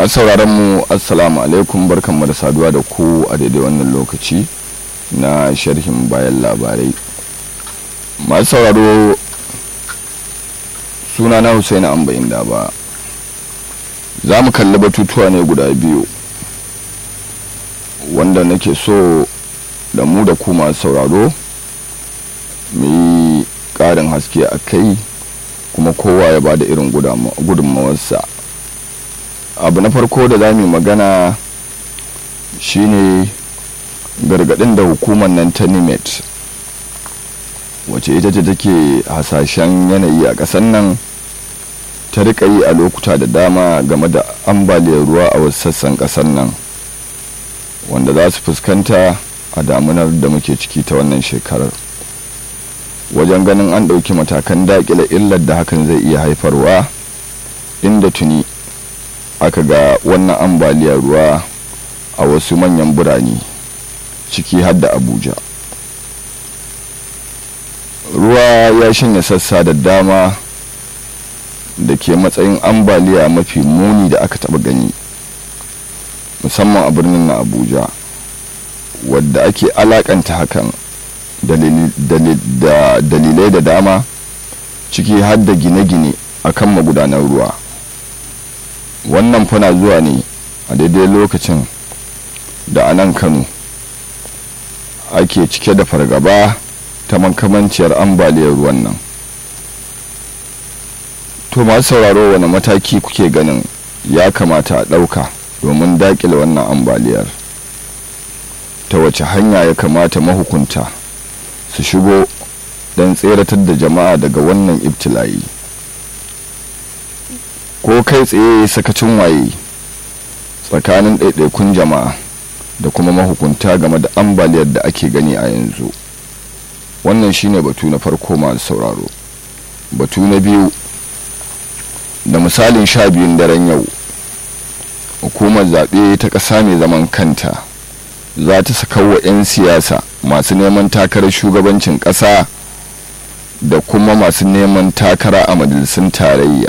masu sauraron mu assalamu alaikum barkanmu da saduwa da ku a daidai wannan lokaci na sharhin bayan labarai masu sauraro suna na husaini ambayin da ba za mu kalli batutuwa ne guda biyu wanda nake so da mu da ku masu sauraro mu yi ƙarin haske a kai kuma kowa ya ba da irin gudunmawarsa abu na farko da za mu magana shine gargadin da hukumar nan ta nimet wace ita ce take hasashen yanayi a ƙasar nan ta rika yi a lokuta da dama game da ambaliyar ruwa a wasu sassan ƙasar nan wanda za su fuskanta a damunar da muke ciki ta wannan shekarar wajen ganin an ɗauki matakan daƙile illar da hakan zai iya haifarwa inda tuni aka ga wannan ambaliyar ruwa a wasu manyan birane ciki har da abuja ruwa ya shanya sassa da dama da ke matsayin ambaliya mafi muni da aka taba gani musamman a birnin na abuja wadda ake alakanta hakan dalilai da dama ciki har da gine-gine a kan magudanar ruwa wannan fana zuwa ne a daidai lokacin da a nan kano ake cike da fargaba ta makamanciyar ambaliyar ruwan nan to masu sauraro wani mataki kuke ganin ya kamata a ɗauka domin daƙile wannan ambaliyar ta wace hanya ya kamata mahukunta su shigo don tseratar da jama'a daga wannan ibtila'i ko kai tsaye sakacin waye tsakanin ɗaiɗaikun jama'a da kuma mahukunta game da ambaliyar da ake gani a yanzu wannan shine batu na farko masu sauraro batu na biyu da misalin sha biyun daren yau hukumar zaɓe ta ƙasa mai zaman kanta za ta saka wa 'yan siyasa masu neman takarar shugabancin ƙasa da kuma masu neman takara a majalisun tarayya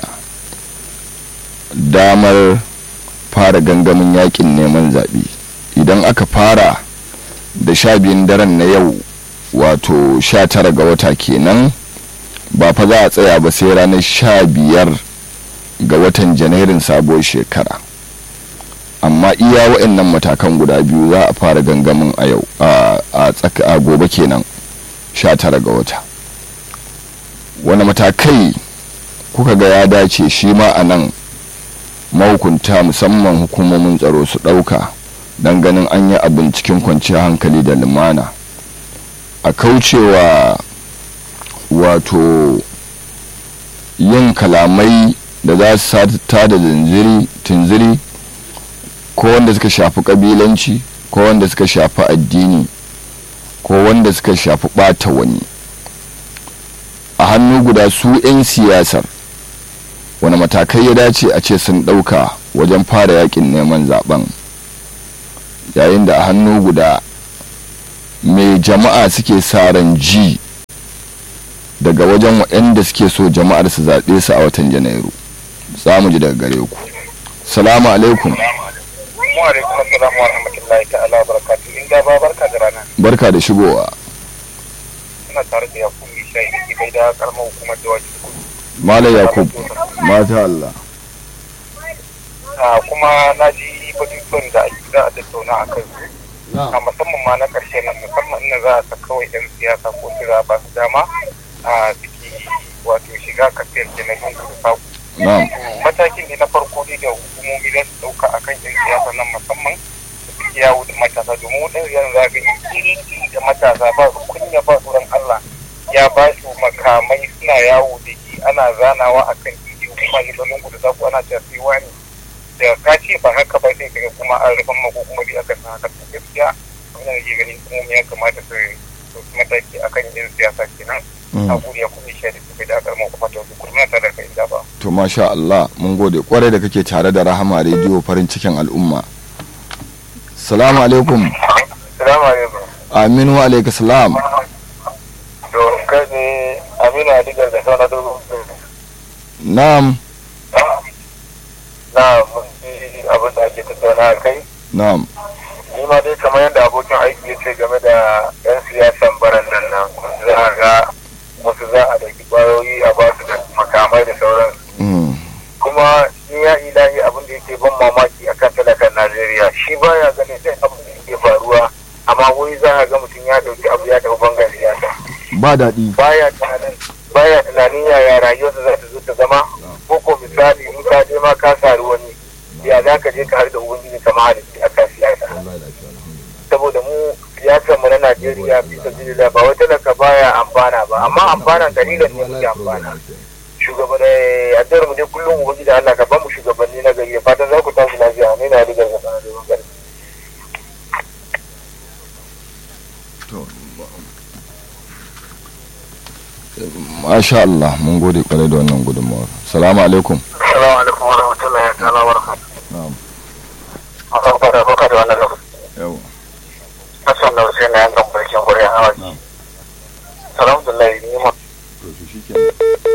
damar fara gangamin yakin neman zaɓe idan aka fara da sha biyun daren na yau wato sha tara ga wata kenan ba fa za a tsaya ba sai ranar sha biyar ga watan janairun sabuwar shekara amma iya waɗannan matakan guda biyu za a fara gangamin a yau a gobe kenan sha tara ga wata wani matakai kuka ga ya dace shi ma a nan mahukunta musamman hukumomin tsaro su ɗauka don ganin an yi abin cikin kwanciyar hankali da lumana a kaucewa wato yin kalamai da za su sata da tunziri ko wanda suka shafi kabilanci ko wanda suka shafi addini ko wanda suka shafi ɓata wani a hannu guda su 'yan siyasar wani matakai ya dace a ce sun ɗauka wajen fara yakin neman zaben yayin da a hannu guda mai jama'a suke sa ran ji daga wajen waɗanda suke so jama'ar su zaɓe su a watan janairu za mu ji daga gare ku salamu alaikum barka da shigowa ina tare da yakub ishai da ke da karamar hukumar da wajen malam yakub mata Allah kuma na ji batutuwan da za a tattauna a kai a musamman ma na karshe nan musamman ina za a sa kawai yan siyasa ko kira ba su dama a suke wato shiga kafiyar kenan yin kudu saku matakin ne na farko ne da hukumomi za su dauka akan yan siyasa nan musamman da suke yawo da matasa domin wadansu yanzu za ga iri da matasa ba su kunya ba tsoron Allah ya ba su makamai suna yawo da shi ana zanawa akan titi kuma ne da lungu da zaku ana cewa sai wani da ka ce ba haka ba sai kaga kuma an rufan mako kuma bai aka san haka to gaskiya wannan yake ganin kuma ya kamata su su mataki akan yin siyasa kenan a guri ya kuma shi da su da karman kuma ta su kurma ta da kai da ba to masha Allah mun gode kwarai da kake tare da Rahama rediyo farin cikin al'umma salamu alaikum salamu alaikum aminu wa alaikum salam to kai ne aminu adigar da sauna dogon na'am na mun ji abin da ake tattauna a kai na'am ni ma dai kamar yadda abokin aiki ya ce game da yan siyasan barandan nan za a ga wasu za a dauki kwayoyi a ba su da makamai da sauransu Mm. kuma ni ya ilahi abin da yake ban mamaki akan talakan najeriya shi baya ganin sai abin da yake faruwa amma wai za a ga mutum ya dauki abu ya tafi bangar siyasa ba daɗi baya tunanin baya tunanin yaya rayuwarsa za ta zo ta zama ko ko misali in ka je ma ka sari wani ya za ka je ka har da ubangiji kama da a kan siyasa saboda mu siyasar mu na najeriya bisa jirila ba wai talaka baya amfana ba amma amfana dalilan ne muke amfana shugabanni addu'ar mu dai kullum ubangiji Allah ka ba mu shugabanni na gari fatan za ku tashi lafiya ne na rigar ga sanar da gari to masha Allah mun gode kwarai da wannan gudunmawar salamu alaikum assalamu alaikum wa rahmatullahi wa ta'ala wa barakatuh na'am Allah ba da baka da wannan lokaci yau Hassan da Hussein na yankan barkin gure a hawa Na'am. alhamdulillah ni ma to shi shikenan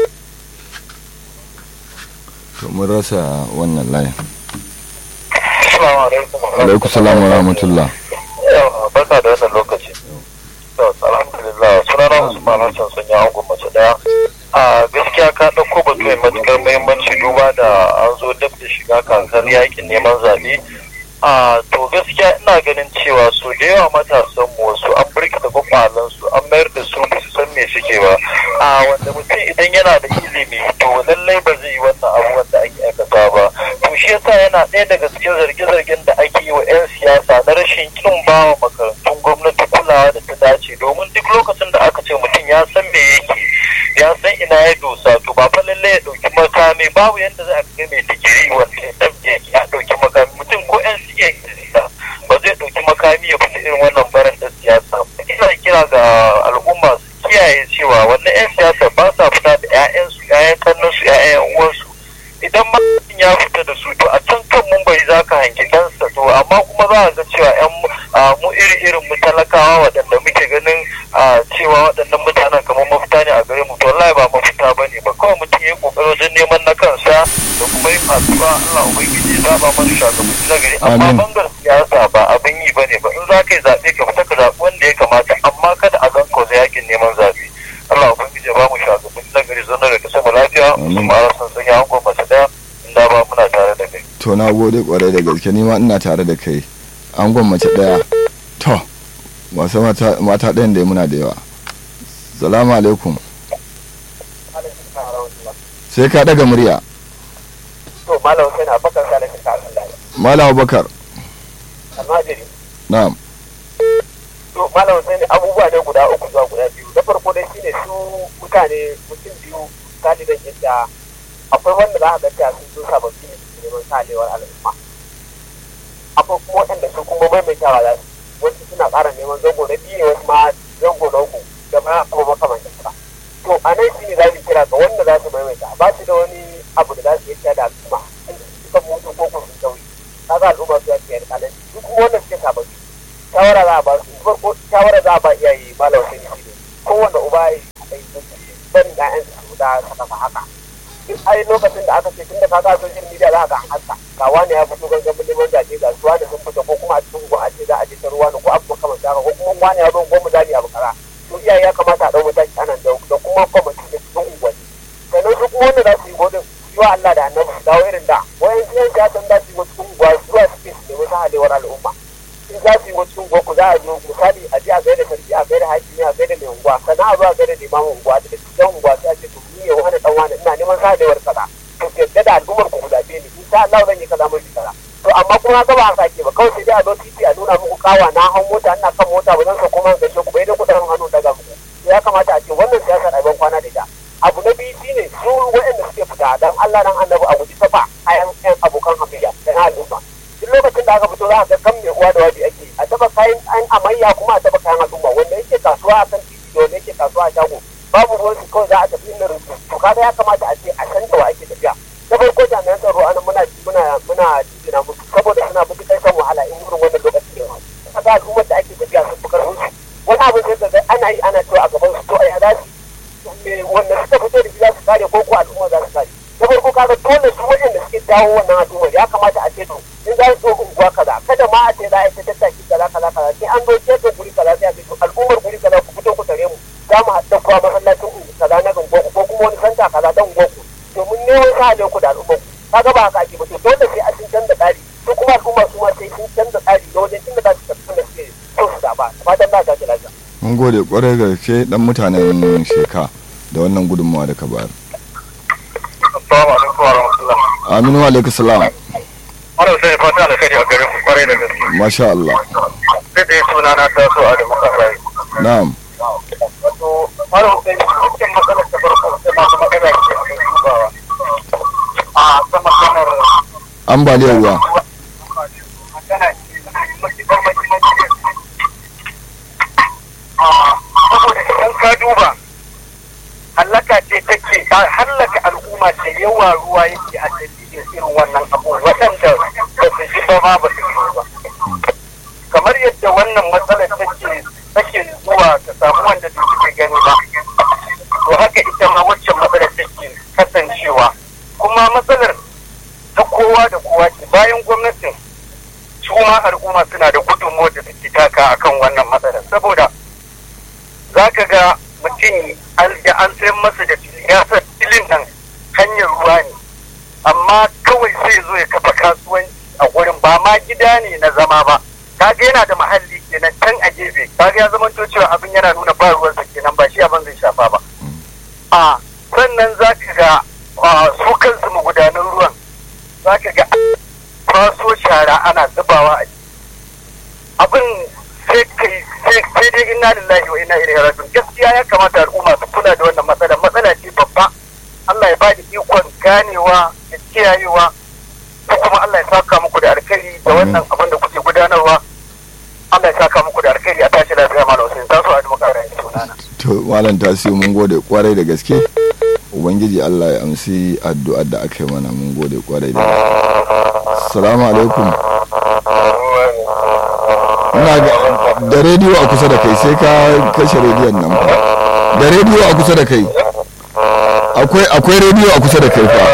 to mun rasa wannan layin assalamu alaikum alaikum salam wa rahmatullah yawa barka da wannan lokaci to alhamdulillah sunana Usman Hassan sun yi angon mace daya a gaskiya ka ɗauko batu mai matukar muhimmanci duba da an zo dab da shiga kakar yakin neman zaɓe a to gaskiya ina ganin cewa su da yawa matasan mu wasu an birkita kwakwalan su an mayar da su ba su san me suke ba a wanda mutum idan yana da ilimi to lallai ba zai yi wannan abubuwan da ake aikata ba to shi yasa yana ɗaya daga cikin zarge-zargen da ake yi wa 'yan siyasa na rashin kin bawa makarantun gwamnati kulawa da ta dace domin duk lokacin da aka ce mutum ya san me yake ya san ina ya dosa to ba fa lallai ya ɗauki makami babu yadda za a ga mai digiri wanda ya ɗauke ya ɗauki makami mutum ko 'yan siyasa ba zai ɗauki makami ya fita irin wannan barin da siyasa ba. ina kira ga al'umma su kiyaye cewa wannan 'yan siyasa ba sa fita da 'ya'yansu 'ya'yan kannansu 'ya'yan uwansu idan ma mutum ya fita da su to a can kan mun bai za ka hangi ɗansa to amma kuma za a ga cewa 'yan mu iri irin mu talakawa waɗanda muke ganin a cewa waɗannan mutanen kamar mafita ne a gare mu to wallahi ba mafita ba ne ba kawai mutum ya yi ƙoƙari wajen neman na kansa da kuma yin addu'a Allah ubangiji ya zaba mana shugabanni na gari amma Amin. bangar siyasa ba abin yi ba ne ba in za ka yi zaɓe ka fita ka zaɓi wanda ya kamata amma kada a gan kauza yakin neman zaɓe Allah ubangiji ya ba mu shugabanni na gari zan da kasa mu lafiya Amin. su mara sun sanya hangon mace ɗaya inda ba muna tare da kai. to na gode kwarai da gaske ni ma ina tare da kai an mace daya to masu mata mata ɗayan da muna da yawa salamu alaikum sai ka daga murya To malam sai na bakar sa da kasa Allah malam abubakar almajiri na'am to malam sai abubuwa ne guda uku zuwa guda biyu na farko dai shine su mutane mutum biyu taliban yadda akwai wanda za a ga cewa sun zo sababbi ne su neman salewar al'umma akwai kuma waɗanda su kuma maimaitawa za su wasu suna ƙara neman zango na biyu ne wasu ma zango na uku da ma abu makamancin haka to a nan shine za mu kira ga wanda za su maimaita ba su da wani abu da za su yi da al'umma suka mutu ko kuma sun sauyi kaga al'umma su ya ce alƙalanci su kuma wanda suke sababbi shawara za a ba su farko shawara za a ba iyaye malam sai shi ne kowanne uba ya yi barin ƴaƴan su da su kafa haka duk ai lokacin da aka ce tun da kaga social media za a ga an haska ga wani ya fito gangan neman zaɓe ga su wani sun fita ko kuma a cikin gwa a ce za a je ta ruwa ko abu makamanta haka ko kuma wani ya zo goma zani abu kaza to iyaye ya kamata a ɗau mataki anan da da kuma kwamiti da cikin unguwanni sannan su kuma wanda za su yi godin yi wa Allah da annabi su dawo irin da wayan siyan siyasan za su yi wasu unguwa zuwa suke su nemi sahalewar al'umma in za su yi wasu unguwa ku za a zo misali a je a gaida sarki a gaida hakimi a gaida mai unguwa sannan a zo a gaida limamin unguwa da cikin unguwa sai a ce to ni ne wani dan wani ina neman sahalewar kaza to ku yadda da al'ummar ku zaɓe ni in sha Allah zan yi kaza mafi kaza to amma kuma ga ba a sake ba kawai sai dai a zo titi a nuna muku kawa na hau mota ina kan mota ba zan sauko man gaishe ku bai da kuɗin hannu daga muku to ya kamata a ce wannan siyasar a ban kwana da ita abu na biyu shine su waɗanda suke fita dan Allah nan annabi a guji tafa a yan abokan hafiya da na al'umma duk lokacin da aka fito za a ga kan mai uwa da wabi ake a taba kayan an amayya kuma a taba kayan al'umma wanda yake kasuwa a kan titi da wanda yake kasuwa a shago babu ruwan su kawai za a tafi inda rubu to kaga ya kamata a ce a san da wa ake tafiya na farko jami'an tsaro ana muna muna muna jijina musu saboda suna bi kai san wahala in wurin wannan lokacin ne kaga al'ummar da ake tafiya sun fi karfin su wani abin sai ga ana yi ana cewa a gaban su to a yada su wanda suka fito da shi za su kare ko ko al'umma za su kare na farko kaga dole su waɗanda suke dawo wannan al'ummar ya kamata a ce to in za su zo unguwa kaza kada ma a ce za a yi ta tattaki kaza kaza kaza sai an zo gefen guri kaza sai a ce to al'ummar guri kaza ku fito ku tare mu za mu haɗa kuwa masallacin ungu kaza na unguwa ko kuma wani santa kaza dan unguwa ku domin neman sa ne ku da al'ummar ku kaga ba haka ake ba to dole sai a sun canza tsari su kuma al'umma su ma sai sun canza tsari da wajen inda za su tafi da suke so su zaba fatan na gaji lafiya. mun gode kwarai gaske dan mutanen sheka da wannan gudunmawa da ka bayar Assalamu alaikum wa rahmatullah. aminu alaikum salam Wannan sai fata alkhairi a garin ku kwarai da gaske. masha Allah Sai dai suna na taso a da muka rayu. na'am Wato, Malam Hussein, cikin matsalar ta farko sai ma kuma magana ce a kan dubawa. A ta maganar ambaliyar ruwa magana ce mai matuƙar mahimmanci. Saboda idan ka duba, hallaka ce take hallaka al'umma ce yawa ruwa yake a dalilin irin wannan abu waɗanda ba su ji ba ma ba su ji ba. Kamar yadda wannan matsalar take take zuwa ta samu wanda da suke gani ba. To haka ita ma waccan matsalar take kasancewa. Kuma matsalar ta kowa da kowa ce bayan gwamnatin su ma al'umma suna da gudunmawar da suke taka akan wannan matsalar saboda za ka ga mutum an da an sayar masa da siyasar filin nan hanyar ruwa ne amma kawai sai zo ya kafa kasuwanci a gurin ba ma gida ne na zama ba kaga yana da mahalli kenan can a gefe kaga ya zama cewa abin yana nuna ba ruwansa kenan ba shi abin zai shafa ba a sannan za ka ga su kansu magudanan ruwan za ka ga kwaso shara ana zubawa a abin sai kai sai dai inna lillahi wa inna ilaihi raji'un gaskiya ya kamata al'umma su kula da wannan matsala matsala ce babba Allah ya ba da ikon ganewa da kiyayewa ko kuma Allah ya saka muku da alkhairi da wannan abin da kuke gudanarwa Allah ya saka muku da alkhairi a tashi lafiya malam Hussein ta so a duka ran sunana to malam tasiu mun gode kwarai da gaske ubangiji Allah ya amsi addu'ar da aka yi mana mun gode kwarai da assalamu alaikum ina ga da rediyo a kusa da kai sai ka kashe rediyon nan fa da rediyo a kusa da kai akwai akwai rediyo a kusa da kai fa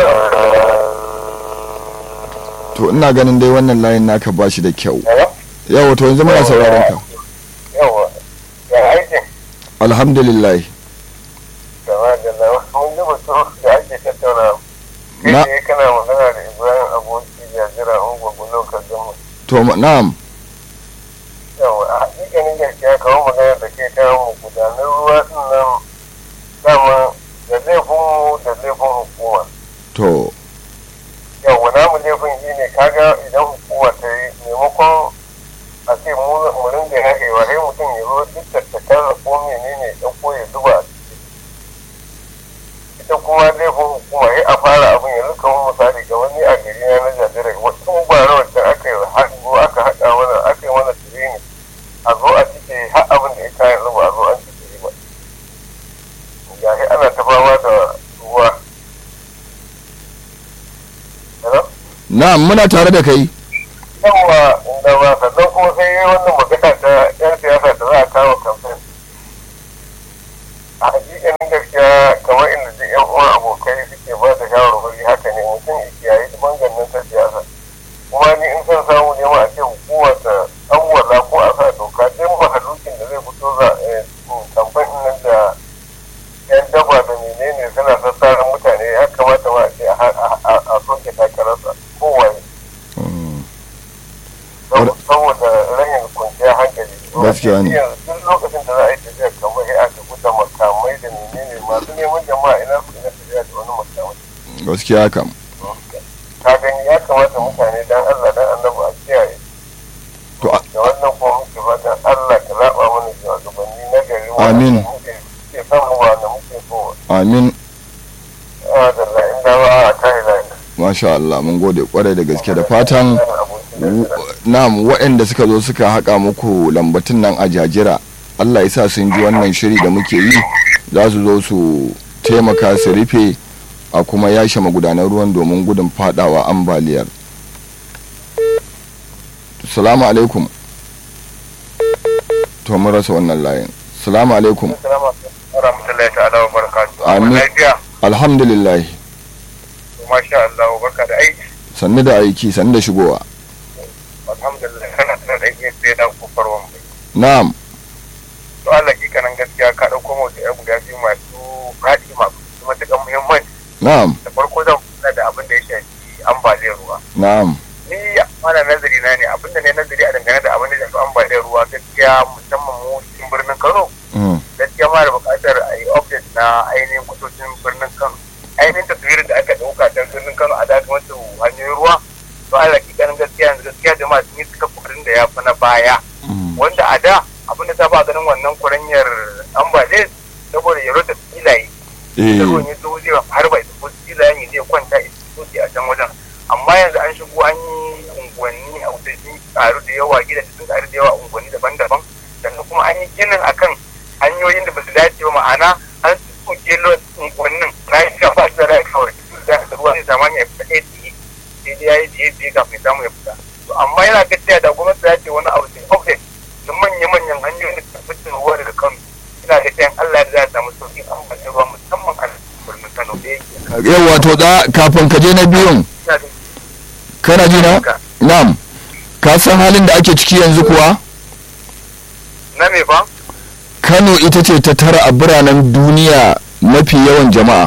to ina ganin dai wannan layin naka ba shi da kyau yawa to yanzu muna sauraron ka yawa ya aikin alhamdulillah gaba da na mun ji batu da ake tattauna Na- kai ne kana magana da ibrahim aboki jajira ungwagwu lokacin gama to ma- na'am yawa a hakikanin gaskiya kawo magana da ke kawo mu gudanar ruwa din nan dama da laifin mu da laifin hukuma to yawa namu laifin shi ne kaga idan hukuma ta yi maimakon a ce mu mu ringa haƙewa sai mutum ya zo duk tattakan ko menene ya ɗauko ya zuba a ciki ita kuma laifin hukuma sai a fara abin yanzu kamar misali ga wani a gari na na jajira wasu bara wacce aka yi haɗo aka haɗa mana aka yi mana tirini a zo a cike har abin da ya kayan zuba a zo an cike ba ga shi ana ta fama da ruwa Hello? na'am muna tare da kai yawa da ba sannan kuma sai yi wannan magana ta yan siyasa da za a kawo kamfen a hakikanin gaskiya kamar inda duk yan uwan abokai suke ba da shawarwari haka ne mutum ya kiyaye bangan ta siyasa kuma ni in san samu ne ma a ce hukuma ta awwala ko a sa doka din mahalukin da zai fito za kamfen nan da yan daba da menene suna sassarin mutane ya kamata ma a ce a soke takararsa kowaye Mm. saboda rahin kwanciyar hankali Gaskiya ne. yanzu duk lokacin da za a yi tafiya kamar ya aka guda makamai da menene masu neman jama'a ina su ina tafiya da wani makamai gaskiya kam ka gani ya kamata mutane dan Allah dan annabi a kiyaye To, a- da wannan kuma muke fatan Allah ka zaba mana shugabanni na gari Amin. wanda muke ke son mu ba da muke so amin a da la'in da ba a kai la'in masha Allah mun gode kwarai da gaske da fatan w- na'am waɗanda suka zo suka haƙa muku lambatun nan a jajira Allah ya sa sun ji wannan shiri da muke yi za su zo su taimaka su rufe a kuma yashe magudanar ruwan domin gudun fadawa ambaliyar salamu alaikum to mun rasa wannan layin salamu alaikum Assalamu alaikum warahmatullahi ta'ala wa barakatuh Amin. lafiya alhamdulillah masha Allah barka da aiki sannu da aiki sannu da shigowa alhamdulillah kana tana da iya sai da kofar wambai na'am to Allah kanan gaskiya ka dauko mu da guda biyu masu faɗi masu matuƙar muhimmanci na'am da farko zan kula da abin da ya shafi ambaliyar ruwa na'am ni mana nazari na ne abinda ne nazari a dangane da abin da ya shafi ambaliyar ruwa gaskiya musamman mu cikin birnin Kano mm, gaskiya ma da buƙatar a yi update na ainihin kusocin birnin Kano ainihin taswirin da aka ɗauka ta birnin Kano a daga wasu hanyoyin ruwa to Allah kanan gaskiya yanzu gaskiya jama'a sun yi suka kuɗin da ya fi na baya mm, wanda a da abin da ta ba ganin wannan kuranyar ambaliyar saboda ya rota filaye eh, da ruwan ya zo zai har ba isa ko filayen ya zai kwanta isoki a can wajen amma yanzu an shigo an yi unguwanni a wuce sun karu da yawa gidaje sun karu da yawa a unguwanni daban-daban sannan kuma an yi ginin akan hanyoyin da ba su dace ba ma'ana an tsoke unguwannin na yi shafa da rai kawai da ruwa zai zama ya fita ɗaya tsaye sai dai ya yi tsaye tsaye kafin samu ya fita to amma yana gaskiya da gwamnati ta ce wani abu sai update da manya-manyan hanyoyin da ta fitar ruwa daga kano ina ga cewa Allah ya za a samu sauƙin amfani ruwa musamman a birnin Kano da yake yau wato da kafin ka je na biyun ina da kana ji na haka na'am ka san halin da ake ciki yanzu kuwa na me fa kano ita ce ta tara a biranen duniya mafi yawan jama'a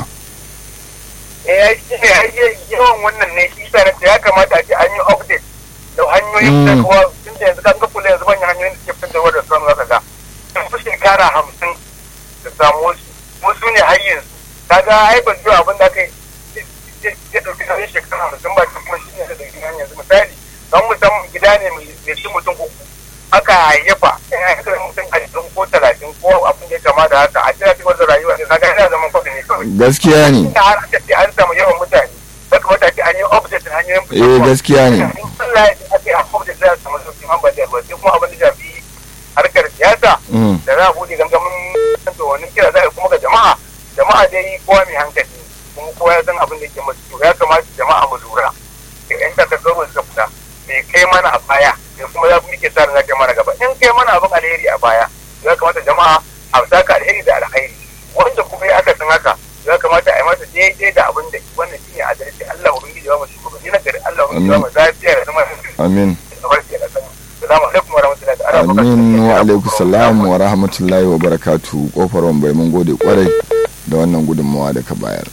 eh ya yi yawan wannan ne shi sa nace ya kamata a ce an yi update da hanyoyin da Mm. kuwa tun da yanzu kan ga kula yanzu manyan hanyoyin da suke fitar da Kano zaka ga sun fi shekara hamsin da samu su wasu ne har yanzu kaga ai ban ji abin da kai ya dauki nauyin shekara hamsin ba ta kuma shi ne da dauki nauyin yanzu misali don musamman gida ne mai ci mutum uku aka hayyafa in a haka mutum ashirin ko talatin ko abin da ya kama da haka a jira cikin wata rayuwa ne kaga yana zaman kwaɗi ne kawai gaskiya ne da har aka ce an samu yawan mutane ya kamata ce an yi update hanyoyin eh gaskiya ne in Allah ya ce aka yi update za a samu sauƙin ambaliyar ruwa sai kuma abin da shafi harkar siyasa mm, da za a buɗe gangamin to wani kira za a yi kuma ga jama'a jama'a dai kowa mai hankali kuma kowa ya san abin da ke masu to ya kamata jama'a mu lura da yan takardaru suka fita me kai mana a baya me kuma za mu ke sa ran za mana gaba in kai mana abin alheri a baya ya kamata jama'a a saka alheri da alheri wanda kuma ya aka san haka ya kamata a yi masa daidai da abin da wannan shine adalci Allah ubangiji ba mu shugabanni na gari Allah ubangiji ba mu lafiya da zama amin da barke da sani salamu alaikum wa rahmatullahi ta'ala wa barakatuh. amin wa alaikum salam wa rahmatullahi wa barakatu kofar bai mun gode kwarai da wannan gudunmawa da ka bayar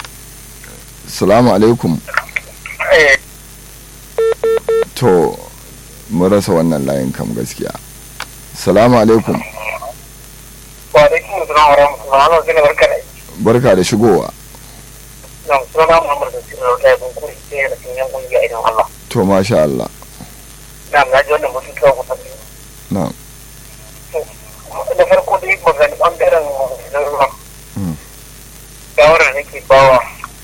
salamu alaikum Eh, to mun rasa wannan layin kam gaskiya salamu alaikum wa alaikum assalam wa rahmatullahi wa barakatuh. barka da barka da shigowa Nam suna Muhammad da Sina Rota ya bunkuri sai da sun yan kungiya idan Allah. to masha Allah Nam na ji wannan mutum kawai kusa biyu. na Da farko dai magana ɓangaren da ruwa. Mm. Shawarar da nake bawa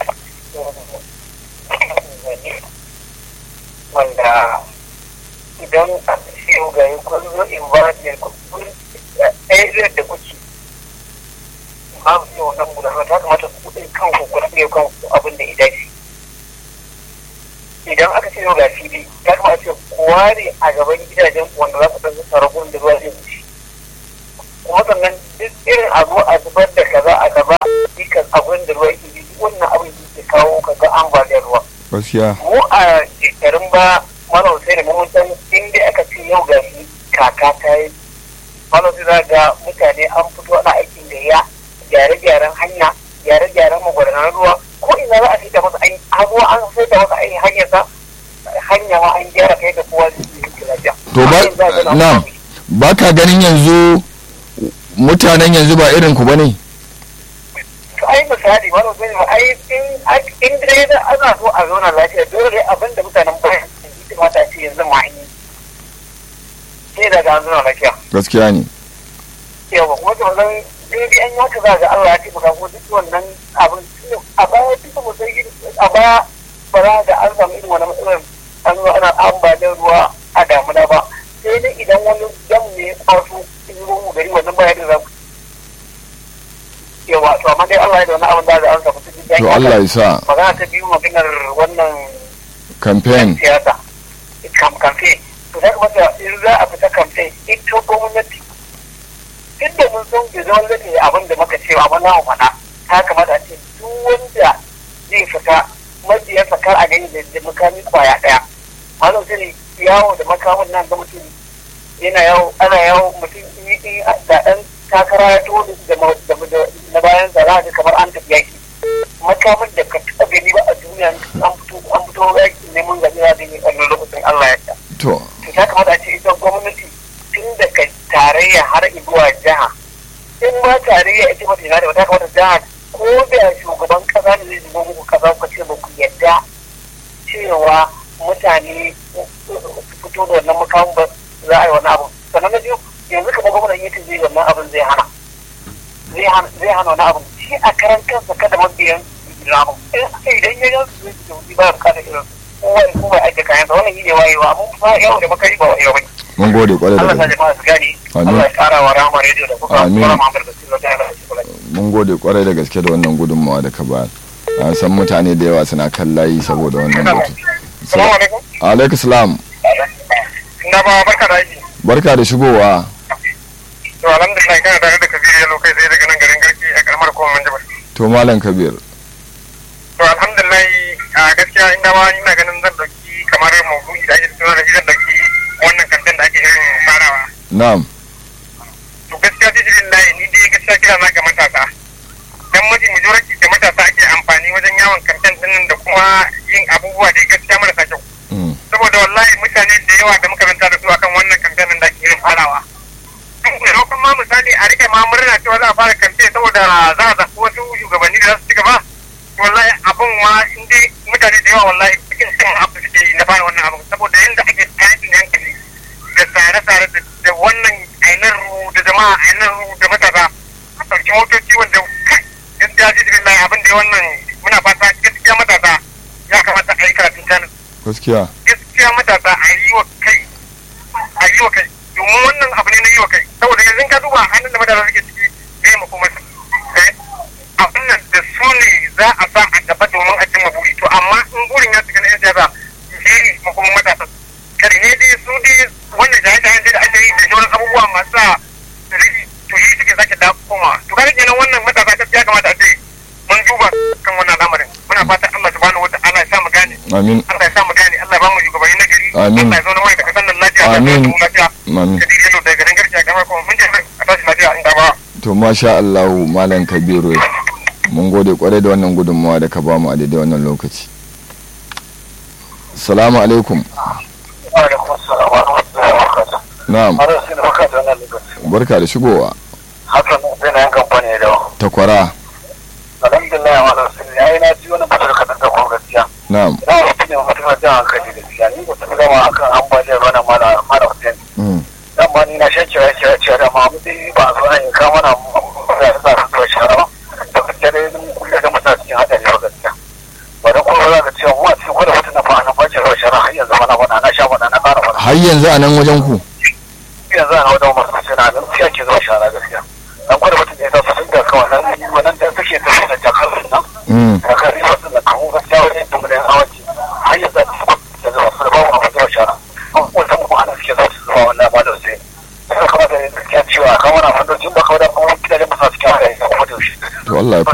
wanda idan a ciwo ga yi kun zo in ba da kun ɗaya da kuke babu yi wannan gudanar ta kamata ku ɗin kanku ku rage kanku abin da ya dace idan aka ce yau ga fili ya kamata ce ku ware a gaban gidajen ku wanda za ku ɗan zuba ragun da ruwa zai wuce kuma sannan duk irin abu a zubar da kaza a gaba dukkan abin da ruwa ke duk wannan abin da ke kawo kaga ambaliyar ruwa gaskiya mu a shekarun ba malam sai da mun san in dai aka ce yau ga shi kaka ta yi malam sai za ga mutane an fito ana aikin da ya gyare-gyaren hanya gyare-gyaren magudanan ruwa ko ina za a sai da masa ai abu an sai da masa ai hanyar sa hanya ma an gyara kai da kowa zai yi lafiya To ba- na'am. ba ka ganin yanzu mutanen yanzu ba irin ku bane to ai misali wani sai ma ai in in dai da ana so a zauna lafiya dole dai abin da mutanen bayan su kamata a ce yanzu ma an yi sai daga an zauna lafiya gaskiya ne yawa kuma to zan in dai an yaka za ga Allah ya taimaka ko duk wannan abin a baya duka mu sai a baya ba za ga an samu irin wani matsalar an zo ana ambaliyar ruwa a damuna ba sai dai idan wani dam ne ya kwaso in ruwan mu gari wannan baya da za ku yawa to amma dai Allah ya da wani abin da za a samu cikin to Allah ya sa magana ta biyu maganar wannan campaign siyasa kam kamfe to ya kamata in za a fita kamfe ita gwamnati duk da mun san bai zama zai abin da muka ce amma na mu faɗa ta kamata a ce duk wanda zai fita mabiyansa kar a gani da makami kwaya ɗaya malam sai yawo da makamin nan ga mutum yana yawo ana yawo mutum in da ɗan takara ya to da na bayan zara da kamar an tafi yaki makamin da ka taɓa gani ba a duniya an fito an fito yaki neman gani ya gani a lokacin Allah ya ta. to To ya kamata a ce ita gwamnati tun daga tarayya har zuwa jiha in ma tarayya ita ba ta yana da wata kamata jiha ko da shugaban kasa ne zai zuba muku kasa ku ce ba ku yadda cewa mutane su fito da wannan makamin ba za a yi wani abu sannan na biyu yanzu kamar gwamnan yake zai wannan abin zai hana zai hana zai hana wani abin shi a karan kansa kada mabiyan ramu idan ya yanzu zai ji wuce ba ya bukata irin kowa ya kowa ya ajiye kayan sa wannan yi ne wayewa mun fa yawo da makari ba wayewa bane mun gode kwarai da Allah sa gaske jama'a su gane Amin. Allah ya kara wa rama rediyo da kuka Amin. kuma Muhammad da Sirri da Allah ya kula mun gode kwarai da gaske da wannan gudunmawa da ka bayar an san mutane da yawa suna kan layi saboda wannan batu Salamu alaikum. alaikum salam Na ba barka da aiki. barka da shigowa To alhamdulillah kana tare da Kabiru Yalo kai sai daga nan garin Garki a karamar kuma Manjabar. to malam kabir To alhamdulillah a gaskiya inda ma ina ganin zan dauki kamar maudu'i da ake tsoro da zan dauki wannan kantin da ake irin farawa. na'am To gaskiya jijirin layi ni dai gaskiya kira na ga matasa. Dan mafi majority da matasa ake amfani wajen yawon kantin din da kuma yin abubuwa da gaskiya marasa kyau. Mm. saboda wallahi mutane da yawa da muka ranta da su akan wannan kamfen da ake irin farawa maimakon ma misali a rike ma murna cewa za a fara kamfe saboda za a zaɓi wasu shugabanni da za su ci gaba wallahi abin ma in dai mutane da yawa wallahi cikin cin abu suke yi na fara wannan abin saboda yadda ake tashin hankali da tsare-tsare da- da wannan ainihin ru da jama'a ainihin ru da matasa a ɗauki motoci wanda kai gaskiya ji da abin da wannan muna fata gaskiya matasa ya kamata a yi karatun canin gaskiya gaskiya matasa a yi wa kai a yi wa kai domin wannan abu ne na yi wa kai saboda yanzu ka duba hannun da matasa suke ciki zai mako masa abin nan da su ne za a sa a gaba domin a cimma buri to amma in burin ya cika na yan siyasa shi ne makon matasa kare ne dai su dai wannan jaye-jayen da ake yi da sauran abubuwa masu sa rigi to yi suke sake da koma to kare kenan wannan matasa gaskiya kamata a ce mun duba kan wannan lamarin muna fatan Allah subhanahu wa ta'ala ya sa mu gane amin Allah ya sa mu gane Allah ya ba mu shugabanni na gari Amin. Allah ya zauna mai da kasan nan lafiya Allah ya Amin. ba mu lafiya amin kadir yalo daga garin garki a kamar kuma mun je a tashi lafiya in ba to masha Allahu malam kabiru mun gode kwarai da wannan gudunmawa da ka ba mu a daidai wannan lokaci salamu alaikum alaikum assalam wa rahmatullahi wa barakatuh na'am har sai da baka da wannan lokaci barka da shigowa hakan sai na yankan bane da takwara alhamdulillah wa rasulullah ai na ji wannan mutum ka da kuma gaskiya na'am na wasu ne mutum da jan hankali gaskiya ni ba ta gama akan ambaliyar ruwa na mala mala hussein Mm. dan ma ni na shan kira kira kira da ma mu dai ba zo an ka mana da sa su zuwa shara ba da gaskiya dai mun kulle da mutane cikin hadari ba gaskiya ba da kuma za ka ce mu a cikin gwada mutum na fa na bace ruwa shara har yanzu mana bana na sha bana na fara bana har yanzu a nan wajen ku yanzu ana wajen masu suna nan sai ake zuwa shara gaskiya dan gwada mutum ya zasu sun da kawai nan wannan da suke tafi da jakar nan Mm. kakar riba sun da kawo gaskiya wajen da mu da awanci har yanzu a cikin da zuwa su da babu a zuwa shara wata mu ana suke zuwa su zuwa wannan ba da sai sai kamata ya gaskiya cewa kawai na fandocin ba kawai da kuma gidajen masu suke haka ya kuma da shi to Allah ya